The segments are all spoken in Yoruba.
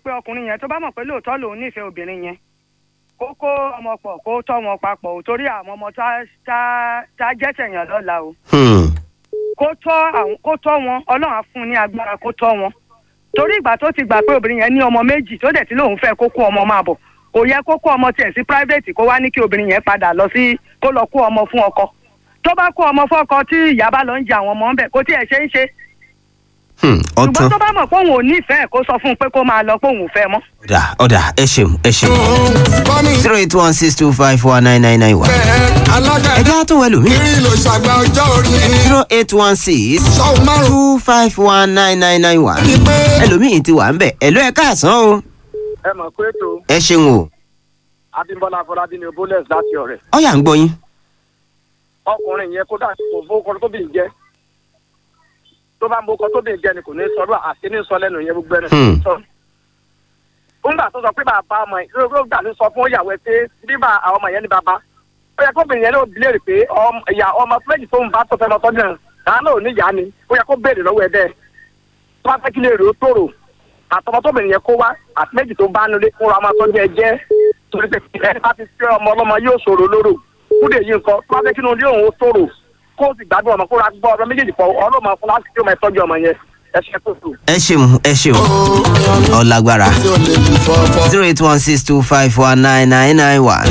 pé ọkùnrin yẹn tó bá mọ̀ pé lóòótọ́ lòun nífẹ̀ẹ́ obìnrin yẹn kó kó ọmọ pọ̀ kó tọ́ wọn papọ̀ ò torí àwọn ọmọ tá tá tá jẹ́ tẹ̀yàn lọ́la o Hmm. kó tọ́ àwọn kó tọ́ wọn ọlọ́run á fún un ní agbára kó tọ́ wọn torí ìgbà tó ti gbà pé obìnrin yẹn ní ọmọ méjì tó dẹ̀ tí lòun fẹ́ kó kó ọmọ máa bọ̀ kò yẹ kó kó ọmọ tiẹ̀ sí private kó wá ní kí obìnrin yẹn padà lọ sí kó lọ kó ọmọ fún ọkọ tó bá kó ọmọ fún ọkọ tí ìyá bá lọ ń jẹ àwọn ọmọ ń bẹ̀ kó tiẹ̀ ṣe ń ṣe Hmm. ṣùgbọ́n ọ̀tán tó bá mọ̀ pé òun ò nífẹ̀ẹ́ kó sọ fún un pé kó máa lọ pé òun ò fẹ́ mọ́. ọ̀dà ọ̀dà ẹ ṣeun ẹ ṣeun kọ́ni zero eight one six two five one nine nine nine one. bẹ́ẹ̀ alága ẹ já tó wẹ̀ lómi ìrírí ló ṣàgbà ọjọ́ orí zero eight one six sọ́ọ̀ márùn-ún two five one nine nine nine one. ni pé ẹlòmíì ti wà ń bẹ̀ ẹ̀lú ẹ̀ káàsán o ẹ mọ̀ pé ètò ẹ ṣeun o abimbola afọlábí ni oboles láti ọ̀rẹ́ ọ̀yà ń gbọ́ yín. ọkùnrin yẹn kódà kò fowókọ tó bì ń jẹ tó bá ń bókọ tó bì ń jẹ ni kò ní sọdọ àti ní sọ lẹ́nu yẹn gbogbo ẹni Hmm. sọ. nígbà tó sọ pé bàbá ọmọ yìí ló ló gbà ní sọ fún ìyàwó ẹ pé bíbá àwọn ọmọ yẹn ní bàbá ó yẹ kóbìnrin yẹn ló bilérì pé ọm- ìyá ọmọ méjì tó ń bá tó fẹ́ lọ tọ́jú náà dáná ò ní ìyá ni ó yẹ kó béèrè lọ́wọ́ ẹ bẹ́ẹ̀ tó bá fẹ́ kí lè rò ó tòrò àtọmọ tóbìnrin yẹn kó wá àti méjì tó bá nulẹ̀ kó ra ọmọ tọ́jú ẹ jẹ́ torí pé ẹni bá ti fẹ́ ọmọ ọlọ́mọ yóò ṣòro lóró kúdè yìí nǹkan tó bá fẹ́ kí inú ilé òun ó tòrò kó o sì gbádùn ọmọ kó ra gbọ́ ọmọ méjèèjì pọ̀ ọlọ́mọ fún láti kí ọmọ ẹ tọ́jú ọmọ yẹn ẹ ṣe tó tù. ẹ ṣeun ẹ ṣeun ọ̀làgbára tí o lè lù fọ́fọ́. zero eight one six two five one nine nine nine one.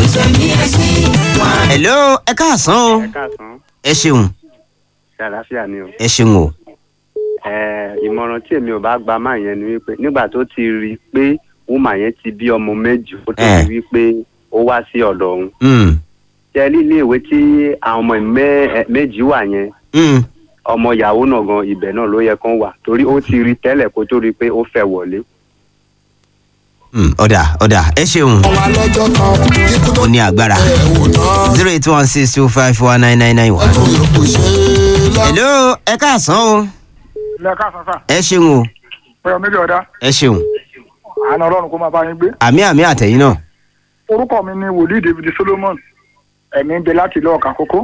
hello ẹ káàsán o káàsán ẹ ṣeun ṣe àlàáfíà ni o ẹ ṣeun o Eh, ìmọ̀ràn tí èmi ò bá gba máa yẹn ni wípé nígbà tó ti rí i pé wúmà yẹn ti bí ọmọ méjì ó tó Eh. ti wí pé ó wá sí ọ̀dọ̀ òun Hmm. ṣe ní ilé ìwé tí àwọn ọmọ mẹ́- eh, méjì wà yẹn Hmm. ọmọ ìyàwó náà gan ibẹ̀ náà ló yẹ kán wà torí ó ti rí tẹ́lẹ̀ kó tó rí i pé ó fẹ́ wọlé. Hmm. ọ̀dà ọ̀dà ẹ ṣeun ọmọ alọ́jọ́ kan kíkú tó ó ní agbára ẹ̀ wò náà zero eight one six two five one nine nine nine one. tó yòókù ṣe é lọ. hello ẹ káàsán o ilé káàsán sà ẹ ṣeun o pé ọmọ méjì ọ̀dá ẹ ṣeun àánú ọlọ́run kó máa bá yín gbé. àmì àmì àtẹ̀yìn náà orúkọ mi ni wòlíì david solomon ẹ̀mí ń bẹ láti ìlú ọ̀kà kókó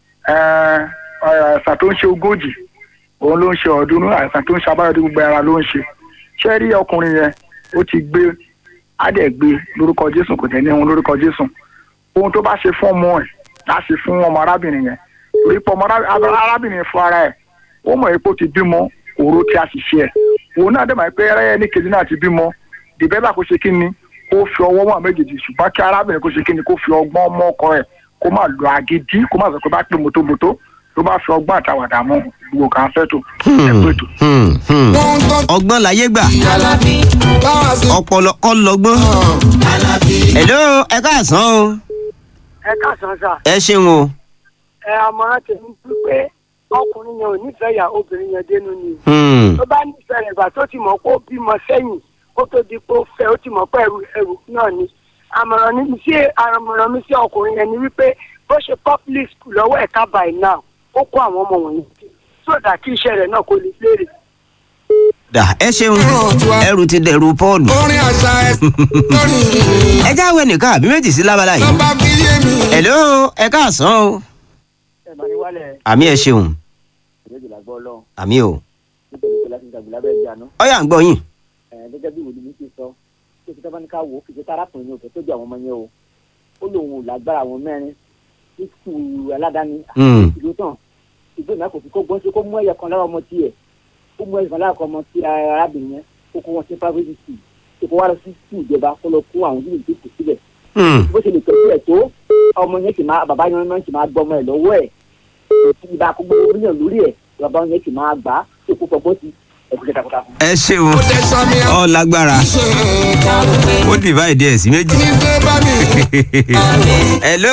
àìsàn tó ń ṣe ogójì òun ló ń ṣe ọ̀ọ́dúnrún àìsàn tó ń ṣe abáyọ̀dé gbogbo ara ló ń ṣe ṣé rí ọkùnrin yẹn ó ti gbé ádẹ́gbé lórúkọ jésù kò tẹ̀ ní ohun lórúkọ jésù ohun tó bá ṣe fún ọmọ ẹ̀ á ṣe fún ọmọ arábìnrin yẹn torí pé ọmọ ará- arábìnrin fún ara ẹ̀ ó mọ̀ pé ó ti bímọ òru tí a sì ṣe ẹ̀ òun náà dẹ̀ mọ̀ pé ẹrẹ́ ní kejì náà ti bímọ dìbẹ́bà kó ṣe kí ni kó fi ọwọ́ wọn méjèèjì ṣùgbọ́n kí arábìnrin kó ṣe kí ni kó fi ọgbọ́n mọ́ ọkọ ẹ̀ kó má lo agídí kó má sọ pé bá pè mọ́tòmọ́tò tó bá fi ọgbọ́n àtàwàdà mú gbogbo kan fẹ́ tó ẹ̀kọ́ ètò. Hmm. Hmm. wọ́n ń tọ́ ọgbọ́n láyé gbà báwa sí ọpọlọ kọ́ lọ́gbọ́n hello ẹ káàsán o ẹ káàsán sà ẹ ṣeun o ẹ àmọ̀ràn tèmi wípé ọkùnrin yẹn ò nífẹ̀ẹ́ ìyá obìnrin yẹn dénú ni Hmm. tó bá nífẹ̀ẹ́ rẹ̀ gbà tó ti mọ̀ pé ó bímọ sẹ́yìn kó tó di pé ó fẹ́ ó ti mọ̀ pé ẹrù ẹrù náà ni àmọ̀ràn mi sí àmọ̀ràn mi sí ọkùnrin yẹn ni wípé bó ṣe public school lọ́wọ́ ẹ̀ka by now ó kó àwọn ọmọ wọ̀nyí sódà kí iṣẹ́ rẹ̀ náà kó lè léèrè. dà ẹ ṣeun ẹrù ti dẹrù pọ́ọ̀lù orin àṣà ẹ̀ lórí ẹ jáwé nìkan àbí méjì sí lábala yìí nọ́mbà fi yé mi. hello ẹ káàsán o ẹ bá ní wálẹ̀ àmì ẹ ṣeun ìrẹ́jìlá gbọ́ ọlọ́run àmì o nítorí pé láti ìjàgbé lábẹ́ ìjànú ọyà ń gbọ́ yín gẹ́gẹ́ bí ìwòlú mi ti sọ ṣé kí tábà ní ká wò ó kìí ṣe tárákùnrin ní òfin tó jẹ́ àwọn ọmọ yẹn o ó lóun ò lágbára àwọn mẹ́rin ní sùúrù aládàáni Hmm. ìlú tán ìgbé náà kò fi kó gbọ́n sí kó mú ẹ̀yẹ kan lára ọmọ tiẹ̀ kó mú ẹ̀yẹ kan lára ọmọ ti arábìnrin yẹn kó kó wọn sí private school kó kó wá lọ sí school ìjọba kó lọ kó àwọn ìdílé tó kù síbẹ̀ Hmm. bó ṣe lè tọ́jú ẹ̀ tó ọmọ yẹn sì máa bàbá yẹn máa ń sì máa gbọ́ ọmọ ẹ̀ lọ́wọ́ ẹ̀ ètò ìbá kó gbogbo oríyàn lórí ẹ̀ bàbá yẹn sì máa gbà á tó kó fọgbọ́n sí ẹ̀kú takuntakun. ẹ ṣeun ó tẹ sami ọ lágbára ṣe nǹkan ó divide ẹ sí méjì ní dé bá mi. hello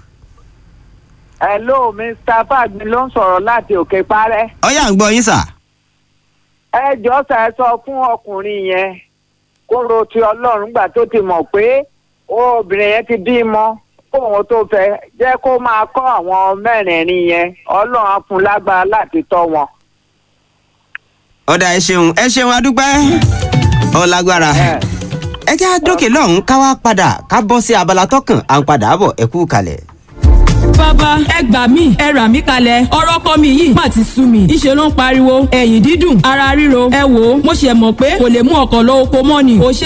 hello mr fagmi ló ń sọ̀rọ̀ láti òkè parẹ́ ọyà ń gbọ́ yín sà ẹ jọ́ sà ẹ sọ fún ọkùnrin yẹn kó ro ti ọlọ́run gbà tó ti mọ̀ pé obìnrin yẹn ti bímọ kóun tó fẹ́ jẹ́ kó máa kọ́ àwọn mẹ́rẹ̀ẹ̀rin yẹn ọlọ́run á fún un lágbára láti tọ́ wọn. ọ̀dà ẹ ṣeun ẹ ṣeun adúpẹ́ ọ lágbára ẹ ẹ já dókè lọ́hùn ká wá padà ká bọ́ sí abala tọkàn à ń padà bọ̀ ẹ kú kalẹ̀. bàbá ẹ gbà mí ẹ rà mí kalẹ̀ ọ̀rọ̀ ọkọ mi yìí má ti sú mi ìṣe ló ń pariwo ẹ̀yìn dídùn ara ríro ẹ wò ó mo ṣe mọ̀ pé kò lè mú ọkọ̀ lọ oko mọ́ ni ò ṣe